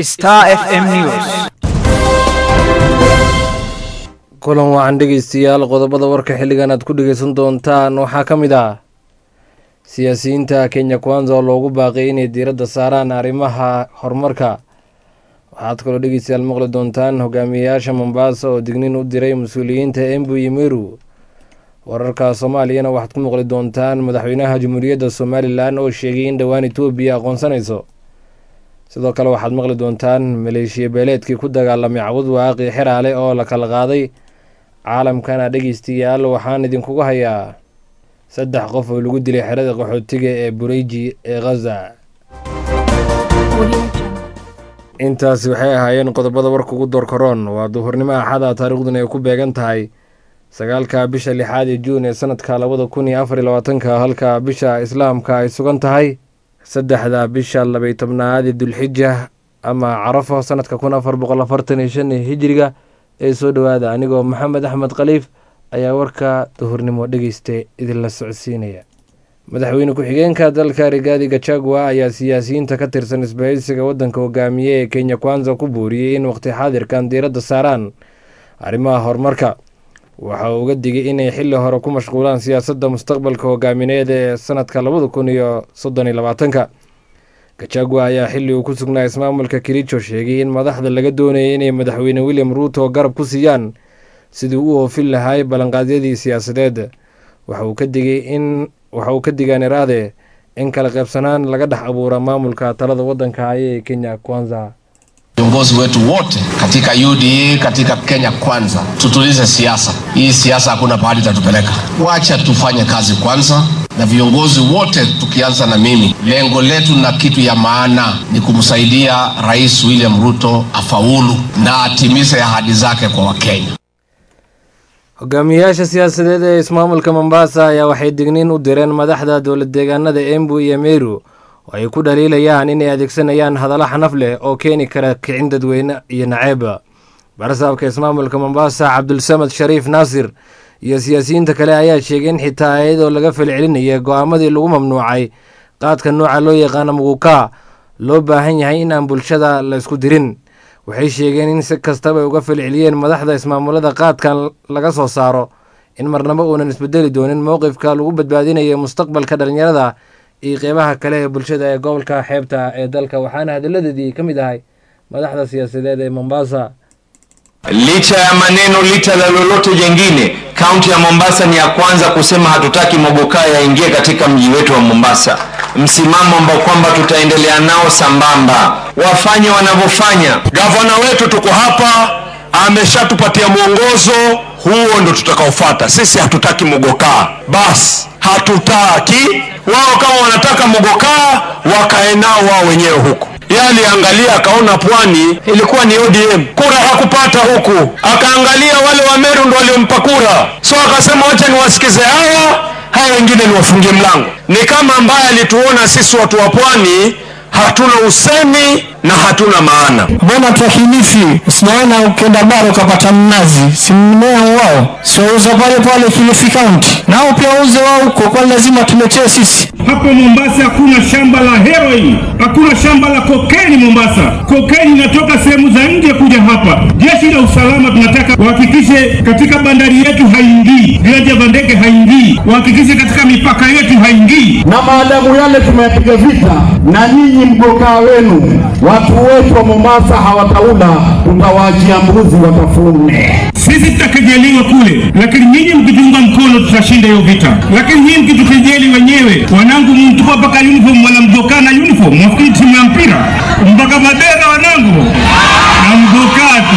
Star FM News. kulan wacan dhegeystayaal qodobada warka xilligan aad ku dhegeysan doontaan waxaa ka mid ah siyaasiyiinta kenya kwanza oo loogu baaqay inay diiradda saaraan arrimaha horumarka waxaad kaloo dhegeystayaal maqli doontaan hogaamiyeyaasha mombasa oo dignin u diray mas-uuliyiinta embu iyo meru wararka soomaaliyana waxaad ku maqli doontaan madaxweynaha jamhuuriyadda somalilan oo sheegay in dhowaan etoobiya aqoonsanayso sidoo kale waxaad maqli doontaan maleeshiya beeleedkii ku dagaalamay cawad waaqi xiraale oo la kala qaaday caalamkana dhegeystayaal waxaan idinkugu hayaa saddex qof oo lagu dilay xerada qaxootiga ee bureyji ee khaza intaasi waxay ahaayeen qodobada warka ugu doorkaroon waa duhurnimo axada taariikhduna ay ku beegan tahay sagaalka bisha lixaad ee juun ee sanadka labada kun iyo afar iyo labaatanka halka bisha islaamka ay sugan tahay saddexda bisha labay tobnaad ee dulxija ama carafo sanadka kun afar boqol afartan iyo shan ee hijiriga ee soo dhowaada anigoo maxamed axmed khaliif ayaa warka duhurnimo dhegeysta idinla socodsiinaya madaxweyne ku-xigeenka dalka rigaadi gachagua ayaa siyaasiyiinta ka tirsan isbahaysiga waddanka hogaamiye ee kenya kwanza ku booriyey in waqti xaadirkan diiradda saaraan arrimaha horumarka waxa uu uga digay inay xilli hore ku mashquulaan siyaasadda mustaqbalka hogaamineed ee sanadka labada kun iyo soddon iyo labaatanka gachagua ayaa xilli uu ku sugnaa ismaamulka kericho sheegay in madaxda laga doonayay inay madaxweyne william ruuto garab ku siiyaan sidii u oofin lahaay ballanqaadyadii siyaasadeed waxa uu ka digay in waxa uu ka digaan iraade in kala qaybsanaan laga dhex abuura maamulka talada waddanka haya ee kenya kwanza viongozi wetu wote katika UDA katika Kenya Kwanza, tutulize siasa hii. Siasa hakuna pahali itatupeleka. Wacha tufanye kazi kwanza, na viongozi wote tukianza na mimi, lengo letu na kitu ya maana ni kumsaidia Rais William Ruto afaulu na atimize ahadi zake kwa Wakenya. hogaamiyeyaasha siyaasadeed ee ismaamulka mombasa ayaa waxay digniin u direen madaxda dowlad deegaanada embu iyo meru oo ay ku dhaliilayaan inay adeegsanayaan hadallo xanaf leh oo keeni kara kicin dadweyne iyo naceeba barasaabka ismaamulka mombasa cabdulsamad shariif naasir iyo siyaasiyiinta kale ayaa sheegay in xitaa iyadoo laga falcelinaya go-aamadii lagu mamnuucay qaadka nooca loo yaqaano muguka loo baahan yahay in aan bulshada la isku dirin waxay sheegeen in si kastaba ay uga falceliyeen madaxda ismaamulada qaadkan laga soo saaro in marnabo uunan isbedeli doonin mowqifka lagu badbaadinayo mustaqbalka dhallinyarada iyo qeybaha kale ee bulshada ee gobolka xeebta ee dalka waxaana hadalladeedii ka mid ahay madaxda siyaasadeed ee mombasa Licha ya maneno, licha la lolote jengine, kaunti ya Mombasa ni ya kwanza kusema hatutaki mogokaa yaingie katika mji wetu wa Mombasa, msimamo ambao kwamba tutaendelea nao sambamba, wafanye wanavyofanya. Gavana wetu tuko hapa, ameshatupatia mwongozo huo, ndo tutakaofuata. Sisi hatutaki mogokaa, basi hatutaki. Wao kama wanataka mogokaa, wakae nao wao wenyewe huko yeye aliangalia akaona pwani ilikuwa ni ODM, kura hakupata huku, akaangalia wale wa Meru ndo waliompa kura, so akasema wacha niwasikize hawa, haya wengine niwafungie mlango. Ni kama ambaye alituona sisi watu wa pwani hatuna usemi na hatuna maana. Mbona twahilifi? Sinaona ukienda bara ukapata mnazi, si mmea wao, siwauza pale pale Kilifi County, nao pia wauze wao huko, kwani lazima tuletee sisi? Hapo Mombasa hakuna shamba la heroin, hakuna shamba la kokeni Mombasa. Kokeni inatoka sehemu za nje kuja hapa. Jeshi la usalama tunataka wahakikishe katika bandari yetu haingii, viwanja vya ndege haingii, wahakikishe katika mipaka yetu haingii. na maadamu yale tumeyapiga vita, na nyinyi mgokaa wenu, watu wetu wa Mombasa hawataula, tutawaachia mbuzi watafune. Sisi tutakejeliwa kule, lakini nyinyi mkitunga mkono tutashinda hiyo vita. Lakini nyinyi mkitukejeli wenyewe, wanangu, mtupa mpaka uniform, wala mgokaa na uniform, mwafikiri timu ya mpira mpaka mabega, wanangu, na mgokaa tu.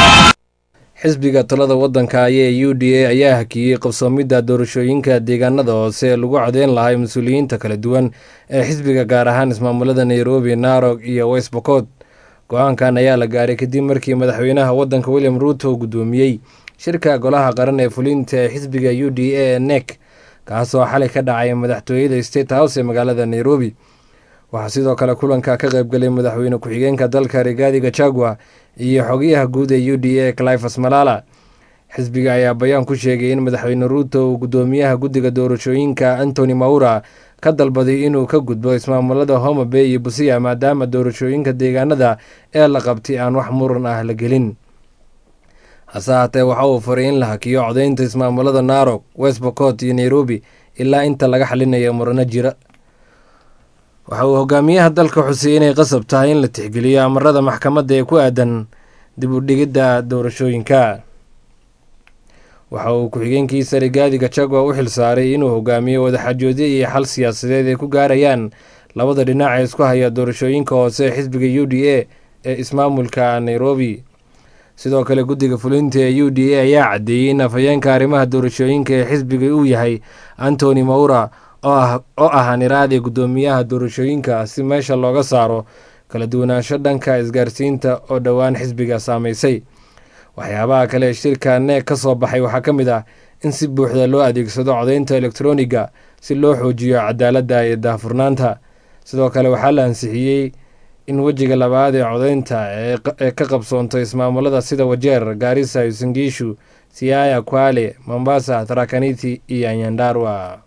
xisbiga talada waddanka ayee u d a ayaa hakiyey qabsoomidda doorashooyinka deegaanada hoose ee lagu codeyn lahay mas-uuliyiinta kala duwan ee xisbiga gaar ahaan ismaamulada nairobi narog iyo west bokod go-aankan ayaa la gaaray kadib markii madaxweynaha waddanka william ruuto guddoomiyey shirka golaha qaran ee fulinta ee xisbiga u d a ee nek kaasoo xalay ka dhacay madaxtooyada state house ee magaalada nairobi waxaa sidoo kale kulanka ka qaybgalay madaxweyne ku-xigeenka dalka rigaadi gachagua iyo xogayaha guud ee u d a clifas malala xisbiga ayaa bayaan ku sheegay in madaxweyne ruuto uu guddoomiyaha guddiga doorashooyinka antony maura ka dalbaday inuu ka gudbo ismaamulada homa bay iyo busia maadaama doorashooyinka deegaanada ee la qabtay aan wax muran ah la gelin hase haatee waxa uu faray in la hakiyo codaynta ismaamulada narok west bocot iyo nairobi ilaa inta laga xalinayo murano jira waxa uu hogaamiyaha dalka xusay inay qasab tahay in la tixgeliyo amarada maxkamadda ee ku aadan dib u dhigidda doorashooyinka waxa uu ku-xigeenkiisa rigaadi gachagua u xilsaaray inuu hogaamiyo wadaxaajoodyo iyo xal siyaasadeed ay ku gaarayaan labada dhinac ee isku haya doorashooyinka hoose ee xisbiga u d a ee ismaamulka nairobi sidoo kale guddiga fulinta ee u d a ayaa caddeeyey in afhayeenka arrimaha doorashooyinka ee xisbiga uu yahay antony maura oo ah niraadi guddoomiyaha doorashooyinka si meesha looga saaro kala duwanaansho dhanka isgaarsiinta oo dhowaan xisbiga saamaysay waxyaabaha kale ee shirka neeg ka soo baxay waxaa ka mid ah in si buuxda loo adeegsado codaynta elektroniga si loo xoojiyo cadaaladda iyo daahfurnaanta sidoo kale waxaa la ansixiyey in wejiga labaad ee codaynta ee ka qabsoonto ismaamulada sida wajeer gaarisa usingiishu siaya kwale mombasa tarakaniti iyo anyandarwa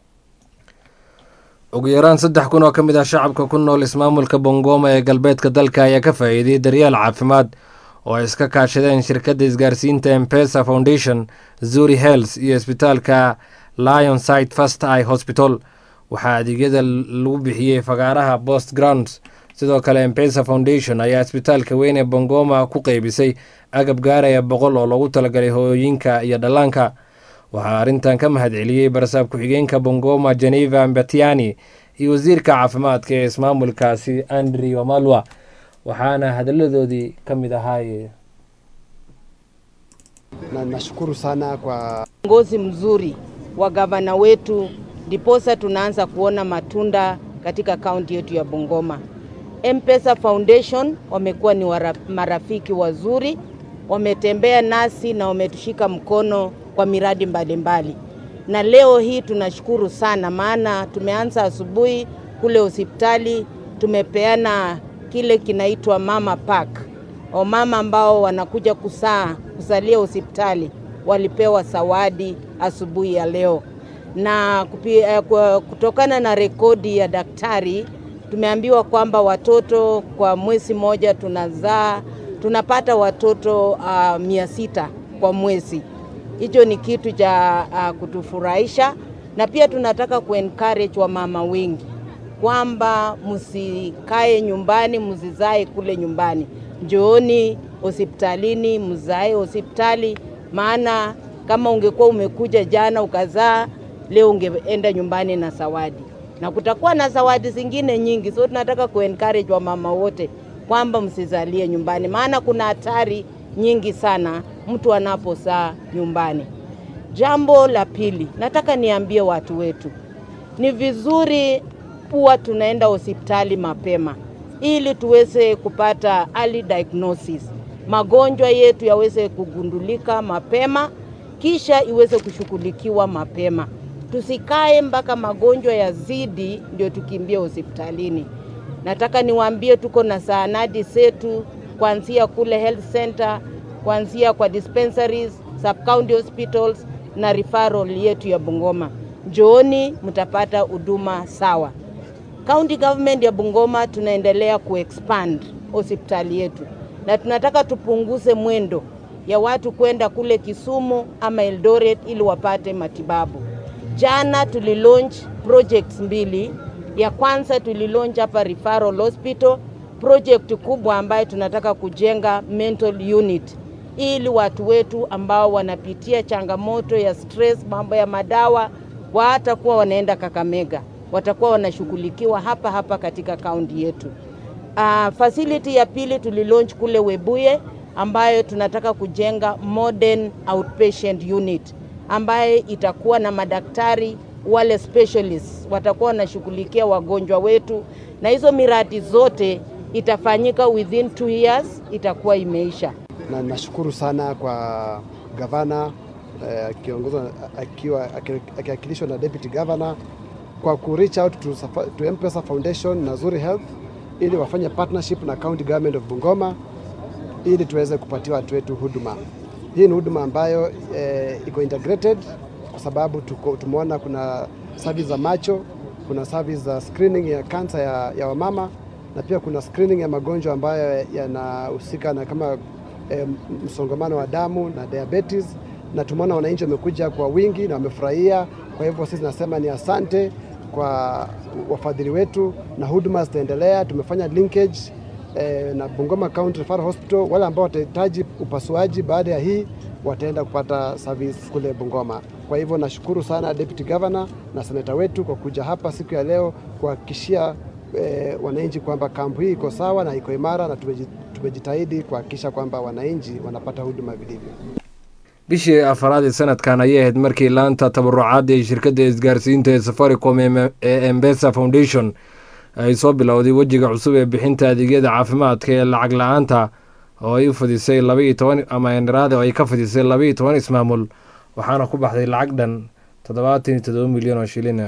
ugu yaraan saddex kun oo ka mid ah shacabka ku nool ismaamulka bongoma ee galbeedka dalka ayaa ka faa'iidiyey daryeel caafimaad oo ay iska kaashadeen shirkadda isgaarsiinta empesa foundation zuri health iyo isbitaalka lion site fast i hospital waxaa adeegyada lagu bixiyey fagaaraha bost grounds sidoo kale empesa foundation ayaa isbitaalka weyn ee bongoma ku qeybisay agab gaaraya boqol oo loogu talagalay hooyooyinka iyo dhallaanka waxaa arrintan ka mahad celiyey barasaab ku-xigeenka bongoma geneva mbatiani iyo wasiirka caafimaadka ee ismaamulkaasi andri wamalwa waxaana hadalladoodii ka mid ahaaye na nashukuru sana kwa uongozi mzuri wa gavana wetu, ndiposa tunaanza kuona matunda katika kaunti yetu ya Bungoma. M-Pesa Foundation wamekuwa ni wara, marafiki wazuri, wametembea nasi na wametushika mkono kwa miradi mbalimbali mbali. Na leo hii tunashukuru sana, maana tumeanza asubuhi kule hospitali, tumepeana kile kinaitwa mama pack. Wamama ambao wanakuja kusaa kusalia hospitali walipewa zawadi asubuhi ya leo, na kupi, uh, kutokana na rekodi ya daktari tumeambiwa kwamba watoto kwa mwezi moja tunazaa tunapata watoto uh, mia sita kwa mwezi. Hicho ni kitu cha uh, kutufurahisha, na pia tunataka kuencourage wamama wengi kwamba msikae nyumbani, msizae kule nyumbani, njooni hospitalini, mzae hospitali, maana kama ungekuwa umekuja jana ukazaa, leo ungeenda nyumbani na zawadi, na kutakuwa na zawadi zingine nyingi. So tunataka kuencourage wamama wote kwamba msizalie nyumbani, maana kuna hatari nyingi sana mtu anapozaa nyumbani. Jambo la pili, nataka niambie watu wetu, ni vizuri kuwa tunaenda hospitali mapema ili tuweze kupata early diagnosis, magonjwa yetu yaweze kugundulika mapema, kisha iweze kushughulikiwa mapema. Tusikae mpaka magonjwa yazidi ndio tukimbie hospitalini. Nataka niwaambie tuko na zahanati zetu kuanzia kule health center, kuanzia kwa dispensaries, sub county hospitals na referral yetu ya Bungoma. Njooni mtapata huduma sawa. County government ya Bungoma tunaendelea kuexpand hospitali yetu na tunataka tupunguze mwendo ya watu kwenda kule Kisumu ama Eldoret ili wapate matibabu. Jana tulilaunch projects mbili. Ya kwanza tulilaunch hapa referral hospital, project kubwa ambayo tunataka kujenga mental unit ili watu wetu ambao wanapitia changamoto ya stress, mambo ya madawa, watakuwa wanaenda Kakamega watakuwa wanashughulikiwa hapa hapa katika kaunti yetu. Uh, facility ya pili tulilaunch kule Webuye ambayo tunataka kujenga modern outpatient unit ambaye itakuwa na madaktari wale specialists watakuwa wanashughulikia wagonjwa wetu, na hizo miradi zote itafanyika within two years, itakuwa imeisha. na nashukuru sana kwa gavana akiongozwa akiwa akiwakilishwa na deputy governor kwa ku reach out to, to M-Pesa Foundation na Zuri Health ili wafanye partnership na county government of Bungoma ili tuweze kupatia watu wetu huduma. Hii ni huduma ambayo eh, iko integrated kwa sababu tuko, tumeona kuna service za macho, kuna service za screening ya kansa ya, ya wamama na pia kuna screening ya magonjwa ambayo yanahusika na kama eh, msongamano wa damu na diabetes, na tumeona wananchi wamekuja kwa wingi na wamefurahia. Kwa hivyo sisi nasema ni asante kwa wafadhili wetu na huduma zitaendelea. Tumefanya linkage eh, na Bungoma County Referral Hospital. Wale ambao watahitaji upasuaji baada ya hii wataenda kupata service kule Bungoma. Kwa hivyo nashukuru sana Deputy Governor na seneta wetu kwa kuja hapa siku ya leo kuhakikishia eh, wananchi kwamba kampu hii iko sawa na iko imara, na tumeji- tumejitahidi kuhakikisha kwamba wananchi wanapata huduma vilivyo. bishii afaraad ee sanadkan ayay ahayd markii laanta tabarucaadda ee shirkadda isgaarsiinta ee safaricom ee ee embesa foundation ay soo bilowday wejiga cusub ee bixinta adeegyada caafimaadka ee lacag la-aanta oo ay u fadisay labaiyo toban ama enraade oo ay ka fadisay labaiyo toban ismaamul waxaana ku baxday lacag dhan toddobaatan iyo toddoba milyan oo shilin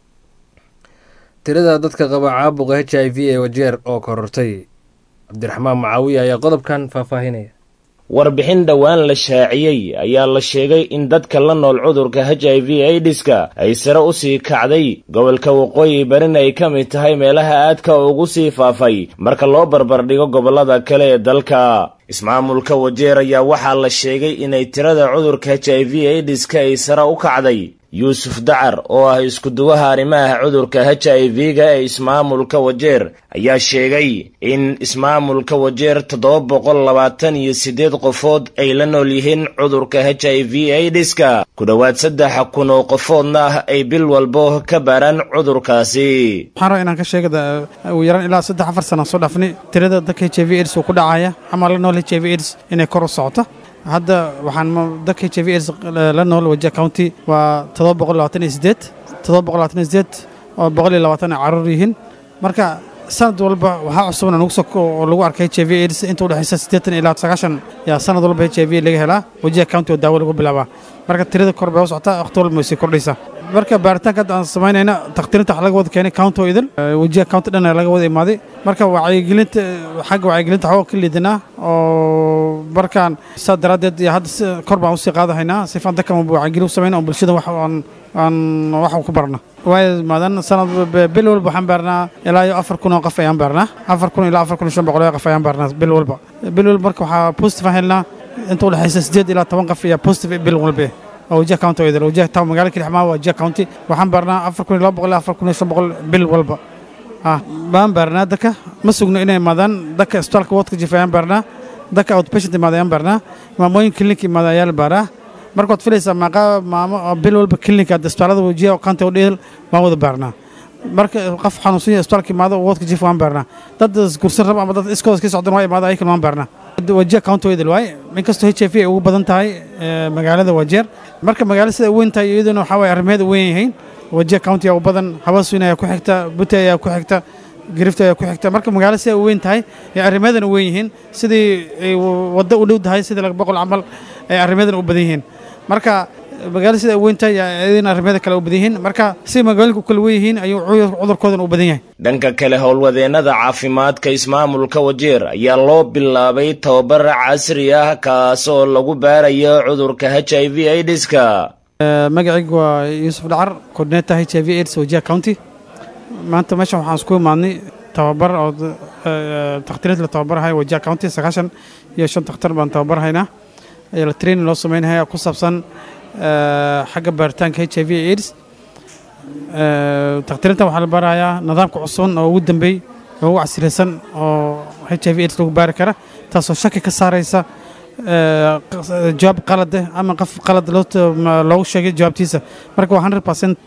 tirada dadka qaba caabuqa h i v ee wajeer oo korortay cabdiraxmaan macaawiya ayaa qodobkan faahfaahinaya warbixin dhowaan la shaaciyey ayaa la sheegay in dadka la nool cudurka h i v aidiska ay sare u sii kacday gobolka waqooyi barina ay ka mid tahay meelaha aadka ugu sii faafay marka loo barbardhigo gobollada kale ee dalka ismaamulka wajeer ayaa waxaa la sheegay inay tirada cudurka h i v aidiska ay sare u kacday yuusuf dacar oo ah iskuduwaha arrimaha cudurka h i v-ga ee ismaamulka wajeer ayaa sheegay in ismaamulka wajeer toddoba boqol labaatan iyo siddeed qofood ay la nool yihiin cudurka h i v aidiska ku dhowaad saddex kun oo qofoodna ah ay bil walbo ka baaraan cudurkaasi waxaan rabaa inaan ka sheega ugu yaraan ilaa saddex afar sana soo dhaafnay tirada dadka h i v aids uu ku dhacaya ama la nool h i v aids inay kor u socoto hadda waxaan ma- dadka h i v aids la nool wajia county waa todoba boqol labaatan iyo sideed todoba boqol labaatan iyo sideed oo boqol iyo labaatan ay caruur yihiin marka sanad walba waxaa cusubna nagu soo oo lagu arkay h i v aids inta u dhexaysa siddeetan ilaa sagaashan yaa sanad walba h i v laga helaa wajia county oo daawo lagu bilaabaa marka tirada kor bay u socotaa waqti walba way sii kordhaysaa marka baaritaanka hadda aan samaynayna takhtiirinta wax laga wada keenay county oo idil wajiha county dhan laga wada imaaday marka wacyigelinta xagga wacyigelinta waxaa ka liidanaa oo markaan saa daraaddeed iyo hadda si kor baan usii qaadahaynaa sifaan dadkan wacyigelin u samayna oo bulshada wax aan aan wax ku barna waayo maadan sanad bil walba waxaan baarnaa ilaa iyo afar kun oo qof ayaan baarnaa afar kun ilaa afar kun iyo shan boqol oo qof ayaan baarnaa bil walba bil walba marka waxaa positive aan helnaa inta u dhexaysa siddeed ilaa toban qof ayaa positive bil walba oo wajiha county oo idil wajiha town magaalada kilixmaa waa wajiha county waxaan baarnaa afar kun iyo laba boqol ilaa afar kun iyo shan boqol bil walba ah baan baarnaa dadka ma sugno inay imaadaan dadka isbitaalka wadka jifa ayaan baarnaa dadka outpatient imaada ayaan baarnaa maamooyin klinik imaada ayaa la baaraa marka waad filaysaa maaqa maamo oo bil walba klinika isbitaalada wajiha county oo dheel waan wada baarnaa marka qof xanuunsan yahay isbitaalka imaado wadka jifa waan baarnaa dad isgursan raba ama dad iskooda iska socdan waa imaada ayakan waan baarnaa wajiha county oo idil waaye inkastoo h i v ay ugu badan tahay eh, magaalada wajeer marka magaalada sida weyn tahay iyaduna waxaa waye arrimaheeda weyn yihiin wajiha county ayaa u badan hawasuin ayaa ku xigta butte ayaa ku xigta girifta ayaa ku xigta marka magaalada sida weyn tahay ee arrimaheedana weyn yihiin sidii ay waddo u dhow tahay sidii laga boqol camal ay arrimaheedana u badan yihiin marka magaalada sida weyn tahay iyadana arrimaheeda kale u badan yihiin marka si magaalooyinka u kala weyn yihiin ayuu cudur- cudurkoodana u badan yahay dhanka kale howlwadeennada caafimaadka ismaamulka wajeer ayaa loo bilaabay tababar casri ah kaas oo lagu baarayo cudurka h i v aidiska Eh, magacaygu waa yuusuf dhacar coordinator h i v aids wajiha county maanta meeshan waxaan isku imaadnay tababar oo eh, takhtiriinta la tababarhayo wajiha county sagaashan iyo shan takhtar baan tababarhaynaa ayaa la training loo sameynaya ku saabsan eh, xagga baaritaanka h i v aids Eh, takhtiriinta waxaa la baarayaa nidaamka cusub oo ugu dambeey oo ugu casiraysan oo h i v aids lagu baari kara taasoo shaki ka saaraysa eh, q- jawaab qalade ama qof qalad loo t- ma- loogu sheegay jawaabtiisa marka waa 100 percent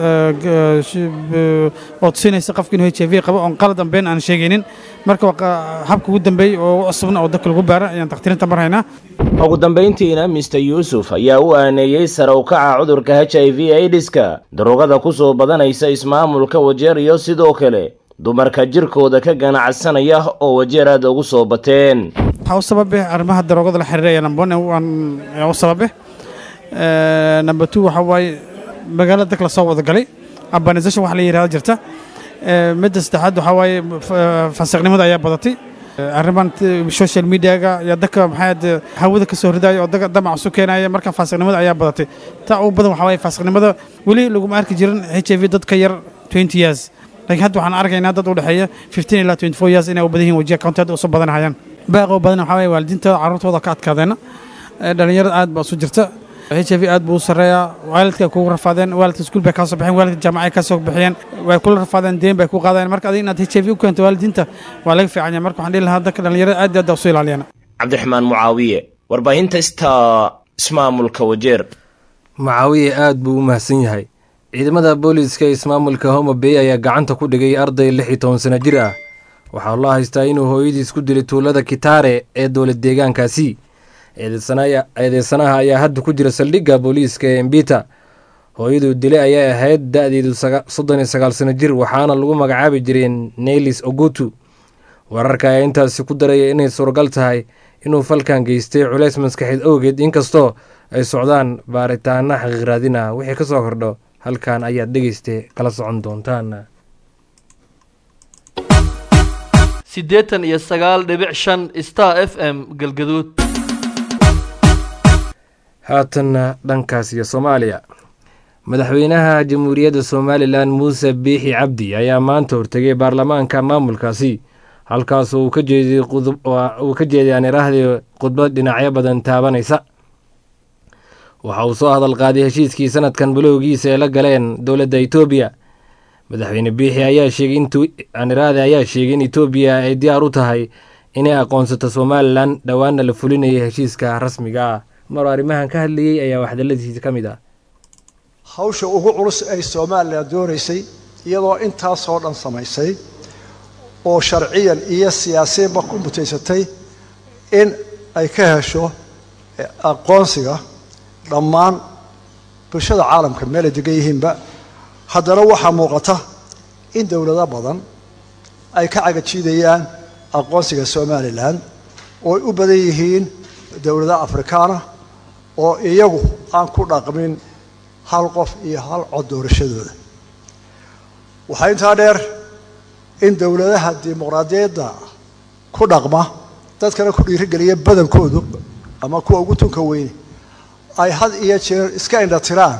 oo tusinaysa qofka inuu h i v qabo oon qalad aan been aan sheegaynin marka waa qa- habka ugu dambeey oo ugu cusubna oo dadka lagu baara ayaan takhtiriinta marhaynaa ugu dambayntiina mister yuusuf ayaa u aaneeyey sare u kaca cudurka h i v aidiska darugada ku soo badanaysa ismaamulka wajeer iyo sidoo kale dumarka jirkooda ka ganacsanaya oo wajeer aad ugu soo bateen waxaa u sababe arrimaha daroogada la xiriiraya number one waan ayaa u sababe Eh, number two waxaa waaye magaalada dadka lasoo wada galay urbanization wax la yidhahda jirta Eh, midda saddexaad waxaa waaye f- fasiqnimada ayaa badatay Eh, arrimahan t- social mediaga ayaa dadka maxaad hawada ka soo ridaya oo dadka damac isu keenaya marka fasiqnimada ayaa badatay taa ugu badan waxaa waaye fasiqnimada weli laguma arki jirin h i v dad ka yar twenty years laakiin hadda waxaan arkaynaa dad u dhexeeya fifteen ilaa twenty four years inay u badan yihiin wajiha county hadda usoo badanahayaan baaqoo badan waxaa waye waalidiintooda carruurtooda ka adkaadeena dhalinyarada aad baa isu jirta h i v aad buu u sarreeyaa waalidka kugu rafaadeen waalidka iskuul bay kaa soo baxeen waalidka jaamacay ka soo bixiyeen way kula rafaadeen deen bay ku qaadeen marka adiga inaad h i v u keento waalidiinta waa laga fiican yahay marka waxaan dhihi lahaa dadka dhalinyarada aad iyo aad usu ilaaliyaan cabdiraxmaan mucaawiye warbaahinta ista ismaamulka wajeer mucaawiye aad buu u mahadsan yahay ciidamada booliiska ee ismaamulka homa bay ayaa gacanta ku dhigay arday lix iyo toban sano jir ah waxaa loo haystaa inuu hooyadiis ku dilay tuulada kitaare ee dowlad deegaankaasi eedeysanaha ayaa hadda ku jira saldhigga booliiska ee embita hooyaduu dilay ayay ahayd da-deedu soddon iyo sagaal sano jir waxaana lagu magacaabi jiray neylis ogutu wararka ayaa intaasi ku daraya inay suuragal tahay inuu falkan geystay culays maskaxeed awgeed inkastoo ay socdaan baaritaana xaqiiqraadin ah wixii ka soo kordho halkan ayaad dhegeysta kala socon doontaan siddeetan iyo sagaal dhibic shan star f m galgaduud haatanna dhankaas iyo soomaaliya madaxweynaha jamhuuriyadda somalilan muuse biixi cabdi ayaa maanta hortegay baarlamaanka maamulkaasi halkaasoo uu ka jeeday aan iraahdii khudbad dhinacyo badan taabanaysa waxa uu soo hadal qaaday heshiiskii sanadkan bilowgiisa ee la galeen dowladda etoobiya madaxweyne biixi ayaa sheegay aaniraade ayaa sheegay in etoobiya ay diyaar u tahay inay aqoonsato somalilan dhowaana la fulinaya heshiiska rasmiga ah maruu arrimahan ka hadlayey ayaa waxdaladiisa ka mid ah hawsha ugu culus ay somalilan doonaysay iyadoo intaasoo dhan samaysay oo sharciyan iyo siyaasiyanba ku mutaysatay in ay ka hesho aqoonsiga dhammaan bulshada caalamka meelay degan yihiinba haddana waxaa muuqata in dowlado badan ay ka cagajiidayaan aqoonsiga somalilan oo ay u badan yihiin dowlado afrikaana oo iyagu aan ku dhaqmin hal qof iyo hal cod doorashadooda waxaa intaa dheer in dowladaha dimuqraadiyadda ku dhaqma dadkana ku dhiirigeliya badankoodu ama kuwa ugu tunka weyne ay had iyo jeer iska indhatiraan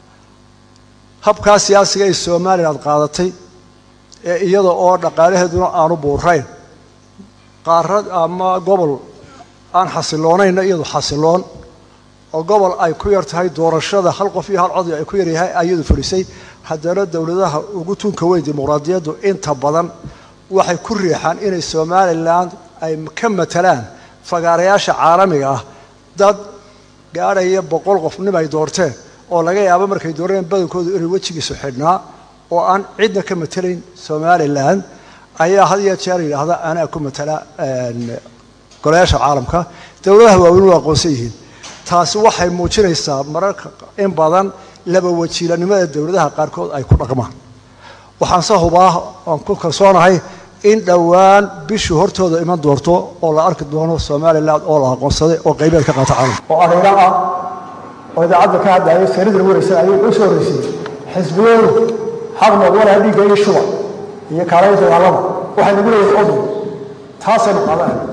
habkaa siyaasiga ay somalilan qaadatay ee iyada oo dhaqaalaheeduna aanu buurayn qaarad ama gobol aan xasilloonayna iyadu xasiloon oo gobol ay ku yar tahay doorashada hal qof iyo hal cod ay ku yaryahay ayadu fulisay haddana dowladaha ugu tunka weyn dimuqraadiyaddu inta badan waxay ku riixaan inay somalilan ay ka matalaan fagaarayaasha caalamiga ah dad gaadhaya boqol qof nim ay doorteen oo laga yaabo markay dooreen badankoodu inay wejigiisu xidhnaa oo aan cidna ka matelayn somalilan ayaa had iyo jeer yidhaahda anaa ku matala golayaasha caalamka dowladaha waaweyn waa aqoonsan yihiin taasi waxay muujinaysaa mararka in badan laba wajiilanimada dowladaha qaarkood ay ku dhaqmaan waxaan se hubaa aan ku kalsoonahay in dhowaan bishii hortooda iman doorto oo la arki doono somalilan oo la aqoonsaday oo qaybeed ka qaata caalamka oo adayna ah oo idaacadda ka hadlayo saridan waraysan ayay u soo horreysay xisbiyadu xaq noqdana dhiigga iyo shuba iyo kaalaynta dagaalada waxay nagu leeyihin odol taasaynu qaadanayna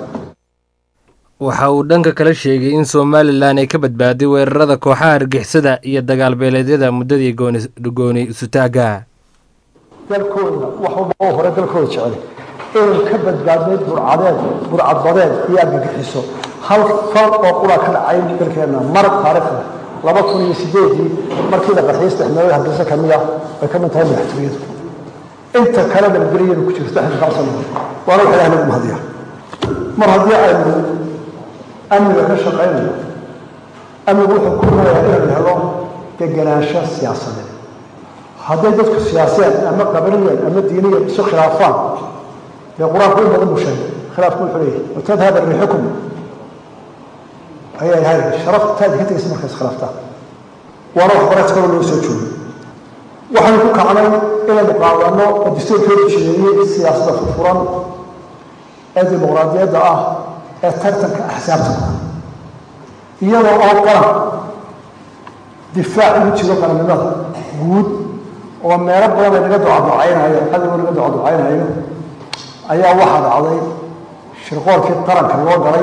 waxa uu dhanka kale sheegay in somalilan ay ka badbaaday weerarada kooxaha argixisada iyo dagaal beeleedyada muddadii gooni isutaagga dalkooda wax walba oo hore dalkooda jecel inuu ka badbaadnay burcadeed burcadbadeed iyo argagixiso hal fal oo qura ka dhacay dalkeenna mar taariikhda laba kun iyo sideedii markii la qarxiyay saddex meelood hargeysa ka mid ah ay ka mid tahay madaxtooyadu inta kale nabadgelyadu ku jirto saddex sano waana wax ilaah nagu mahadiya mar haddii aynu amniga ka shaqaynayo amnigu wuxuu ku rumayaa inaynu helo degenaansho siyaasadeed hadday dadku siyaaseen ama qabaniyeen ama diiniyan isu khilaafaan dee qur-aanku in badan buu sheegay khilaafku wuxuu leeyahay watadhaba riixukum ayaa ilahay sharaftaadi ka tegaysa markaas khilaaftaan waana wax barat kaloo loo soo joogay waxaynu ku kacnay inaynu qaadano oo dastuurkeedu jireeyey siyaasadda furfuran ee dimuqraadiyadda ah ee tartanka axsaabta iyadoo oo qaran difaac ugu jiro qarannimada guud oo meelo badan ay naga ducaducaynayo cadowga naga ducaducaynayo ayaa waxaa dhacday shirqoolkii qaranka loo galay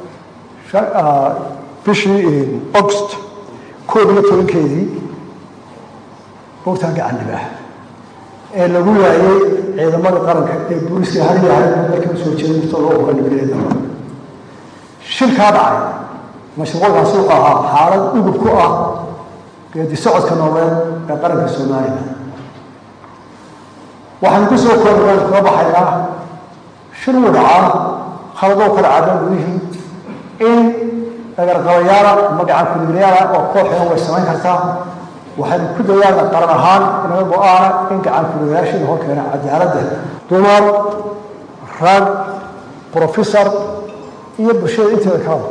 bishii august koob iyo tobankeedii bogtaan gacan libaax ee lagu waayey ciidamada qaranka ee booliska har iyo har dalka usoo jeeda mustoo loo hoga nabadgelyada shilkaa dhacay mashruucka suuqa ahaa xaalad udub ku ah geedi socodka nooleed ee qaranka soomaaliya waxaynu ku soo koornaan kaga baxaynaa shil uu dhacaa khaladoo kala caada gudihii in dhagarqabayaala magaca kuligilayaala oo kooxina way samayn kartaa waxaynu ku dayaalna qaran ahaan inaga go-aana in gacan kuligayaashiina hor keena cadaaladda dumar rag professor iyo bulshada inteeda kalaba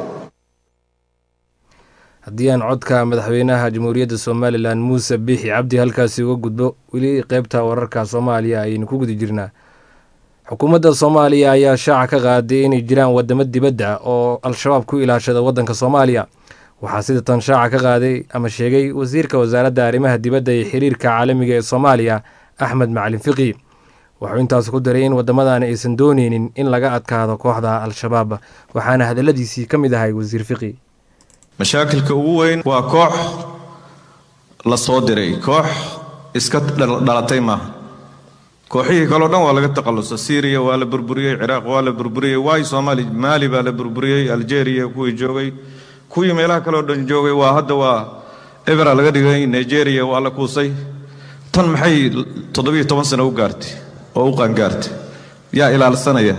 haddii aan codka madaxweynaha jamhuuriyadda somalilan muuse biixi cabdi halkaasi uga gudbo weli qeybta wararka soomaaliya ayaynu ku guda jirnaa xukuumadda soomaaliya ayaa shaaca ka qaaday inay jiraan wadamo dibadda oo al-shabaab ku ilaashada waddanka soomaaliya waxaa sida tan shaaca ka qaaday ama sheegay wasiirka wasaaradda arrimaha dibadda iyo xiriirka caalamiga ee soomaaliya axmed macalin fiqi wuxuu intaas ku daray in waddamadani aysan dooneynin in laga adkaado kooxda al-shabaab waxaana hadalladiisii ka mid ahay wasiir fiqi mashaakilka ugu weyn waa koox la soo diray koox iska dhalatay maaha kooxihii kaleo dhan waa laga takhallusa syriya waa la burburiyey ciraaq waa la burburiyey waay soomaali maali baa la burburiyey algeria kuwii joogay kuwii meelaha kaleoo dhan joogay waa hadda waa ebera laga dhigay nigeria waa la kuusay tan maxay toddobiyo toban sano u gaartay oo u qaangaartay yaa ilaalsanaya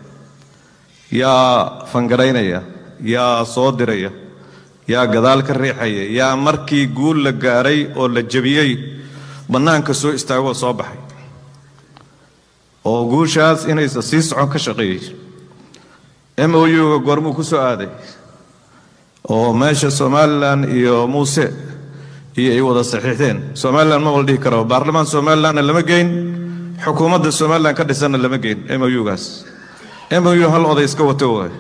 yaa fangaraynaya yaa soo diraya yaa gadaal ka riixaya yaa markii guul la gaaray oo la jebiyey bannaanka soo istaagoo soo baxay oo guushaas inaysa sii socon ka shaqeeyey m o u-ga goormuu ku soo aaday oo meesha somalilan iyo muuse iyo ay wada saxiixdeen somalilan ma wala dhihi karo baarlamaan somalilanna lama geyn xukuumadda somalilan ka dhisanna lama geyn m o u-gaas m o u hal oday iska wato waay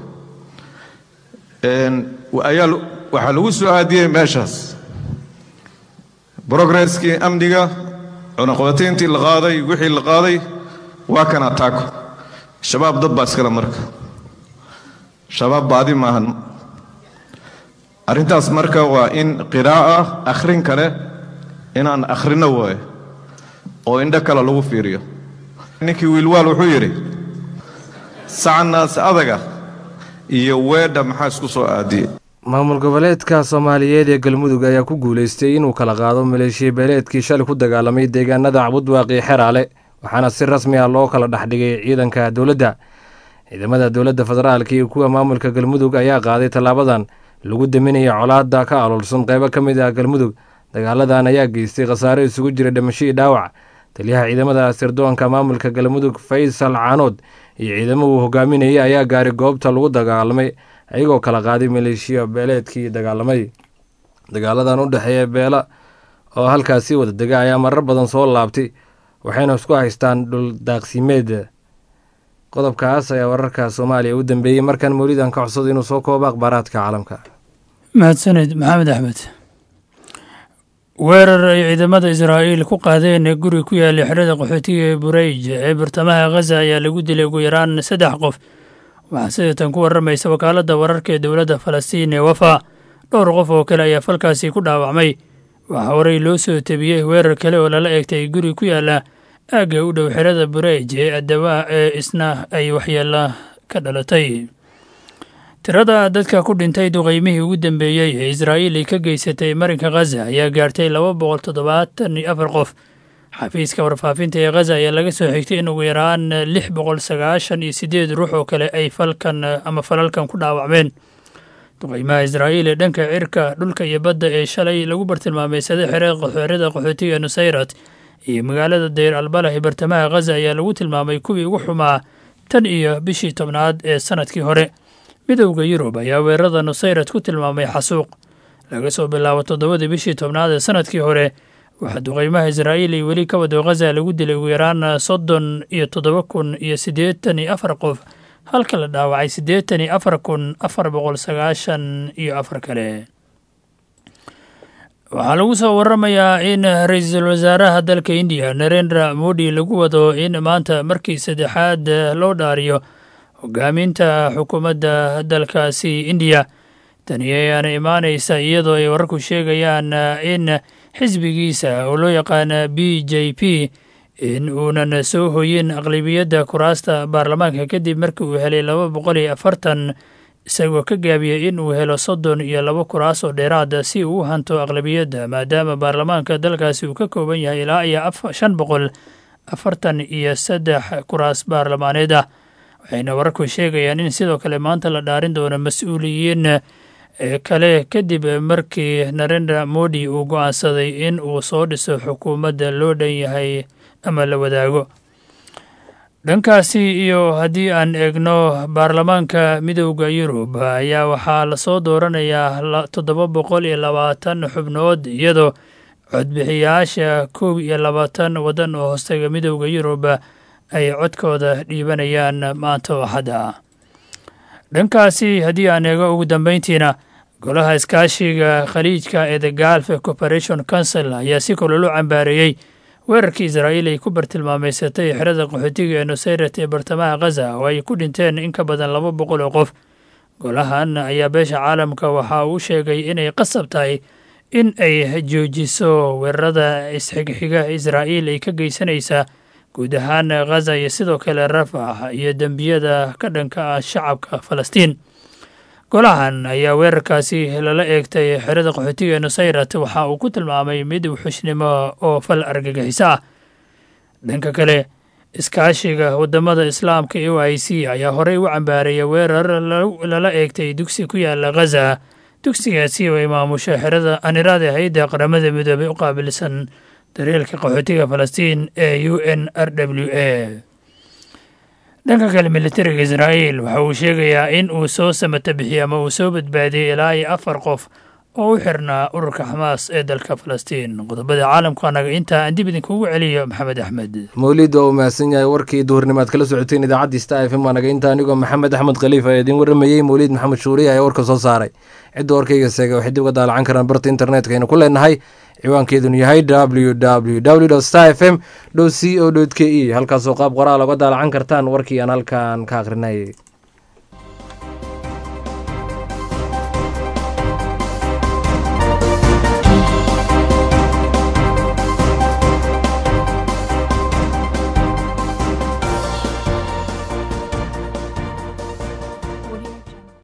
ayaa waxaa lagu soo aadiyey meeshaas brogresskii amniga cunaqabatayntii la qaaday wixii la qaaday waa kan ataako shabaab dad baa iskale marka shabaab baadi maahan arrintaas marka waa in qiraa'a akhrin kale inaan akhrino waaye oo indho kale lagu fiiriyo ninkii wiilwaal wuxuu yidhi sacnaas adaga iyo weedha maxaa isku soo aadiyey maamul goboleedka soomaaliyeed ee galmudug ayaa ku guulaystay inuu kala qaado maleeshiya beeleedkii shalay ku dagaalamay deegaanada cabudwaaqi xeraale waxaana si rasmi ah loo kala dhexdhigay ciidanka dowladda ciidamada dowladda federaalka iyo kuwa maamulka galmudug ayaa qaaday tallaabadan lagu daminaya colaadda ka aloolsan qeybo ka mid ah galmudug dagaaladan ayaa geystay khasaare isugu jira dhimasho iyo dhaawac taliyaha ciidamada sirdoonka maamulka galmudug faysal caanood iyo ciidamo uu hogaaminayay ayaa gaaray goobta lagu dagaalamay ayagoo kala qaaday maleeshiya beeleedkii dagaalamay dagaaladan u dhexeeya beela oo halkaasi wada dega ayaa marar badan soo laabtay waxayna isku haystaan dhul daaqsimeed qodobkaas ayaa wararka soomaaliya u dambeeyey markan mawlidan ka codsado inuu soo koobo akhbaaraadka caalamka mahadsaned maxamed axmed weerar ay ciidamada israa'iil ku qaadeen ee guri ku yaallay xerada qaxootiga ee bureyj ee bartamaha khaza ayaa lagu dilay ugu yaraan saddex qof waxaa sida tan ku warramaysa wakaaladda wararka ee dowladda falastiin ee wafa dhowr qof oo kale ayaa falkaasi ku dhaawacmay waxaa horey loo soo tebiyey weerar kale oo lala eegtay guri ku yaalla aagga u dhow xerada bureyj ee adawaa ee isna ay waxyeella ka dhalatay tirada dadka ku dhintay duqeymihii ugu dambeeyey ee israa'iil ay ka geysatay marinka khaza ayaa gaartay laba boqol toddobaatan iyo afar qof xafiiska warfaafinta ee khaza ayaa laga soo xigtay in ugu yaraan lix boqol sagaashan iyo siddeed ruux oo kale ay falkan ama falalkan ku dhaawacmeen duqeymaha israa'iil ee dhanka cirka dhulka iyo badda ee shalay lagu bartilmaameysaday xerada qaxootiga nusayrat iyo magaalada dayr albalah ee bartamaha khaza ayaa lagu tilmaamay kuwii ugu xumaa tan iyo bishii tobnaad ee sanadkii hore midowda yurub ayaa weerarada nusayrat ku tilmaamay xasuuq laga soo bilaabo toddobadii bishii tobnaad ee sanadkii hore waxaa duqeymaha israa'iil ay weli ka wado khaza lagu dilay ugu yaraan soddon iyo toddoba kun iyo siddeetan iyo afar qof halka la dhaawacay siddeetan iyo afar kun afar boqol sagaashan iyo afar kale waxaa lagu soo waramayaa in ra-iisul wasaaraha dalka indiya narendra modi lagu wado in maanta markii saddexaad loo dhaariyo hogaaminta xukuumadda dalkaasi indiya tani ayaana imaanaysa iyadoo ay wararku sheegayaan in xisbigiisa oo loo yaqaana b j p in uunan soo hoyin aqlabiyadda kuraasta baarlamaanka kadib markii uu helay laba boqol iyo afartan isagoo ka gaabiyey in uu helo soddon iyo laba kuraas oo dheeraada si uu u hanto aqlabiyadda maadaama baarlamaanka dalkaasi uu ka kooban yahay ilaa iyo shan boqol afartan iyo saddex kuraas baarlamaaneed ah waxayna wararku sheegayaan in sidoo kale maanta la dhaarin doono mas-uuliyiin kale kadib markii narendra modi uu go-aansaday in uu soo dhiso xukuumadda loo dhan yahay ama la wadaago dhankaasi iyo haddii aan eegno baarlamaanka midowda yurub ayaa waxaa lasoo dooranayaa toddoba boqol iyo labaatan xubnood iyadoo codbixiyaasha koob iyo labaatan waddan oo hoostaga midowda yurub ay codkooda dhiibanayaan maanta oo axadda dhankaasi haddii aan eego ugu dambeyntiina golaha iskaashiga khaliijka ee the galf corporation council ayaa si kololo cambaareeyey weerarkii israa'iil ay ku bartilmaameysatay xerada qaxootiga ee nusayrat ee bartamaha khaza oo ay ku dhinteen in ka badan laba boqol oo qof golahan ayaa beesha caalamka waxa uu sheegay inay qasab tahay in ay joojiso weerarada isxigxiga israa'iil ay ka geysanaysa guud ahaan khaza iyo sidoo kale rafax iyo dembiyada ka dhanka ah shacabka falastiin golahan ayaa weerarkaasi lala eegtay xerada qaxootiga ee nusayrat waxa uu ku tilmaamay mid wuxushnimo oo fal argagixiso ah dhanka kale iskaashiga wadamada islaamka e i c ayaa horey u cambaareeyay weerar lala eegtay dugsi ku yaala khaza dugsigaasi oo ay maamusho xerada aniraada hay-adda qaramada midoobay u qaabilsan daryeelka qaxootiga falastiin ee u n r w a dhanka kale militariga israa'iil waxa uu sheegayaa in uu soo samata bixiyey ama uu soo badbaadiyey ilaa iyo afar qof oo u xirnaa ururka xamaas ee dalka falastiin qodobada caalamku anaga intaa aan dib idinkugu celiyo maxamed axmed mawlid waa uu mahadsan yahay warkii duhurnimaad kala socoteen idaacaddii sta f m anaga inta anigoo maxamed axmed khaliif ayaa idiin waramayey mawliid maxamed shuuriye ayaa warka soo saaray cidda warkayga seega waxay dib uga daalacan karaan barta internetka aynu ku leenahay ciwaankeedunu yahay w w w star f m c o k e halkaasoo qaab qoraal oga daalacan kartaan warkii aan halkan ka akhrinay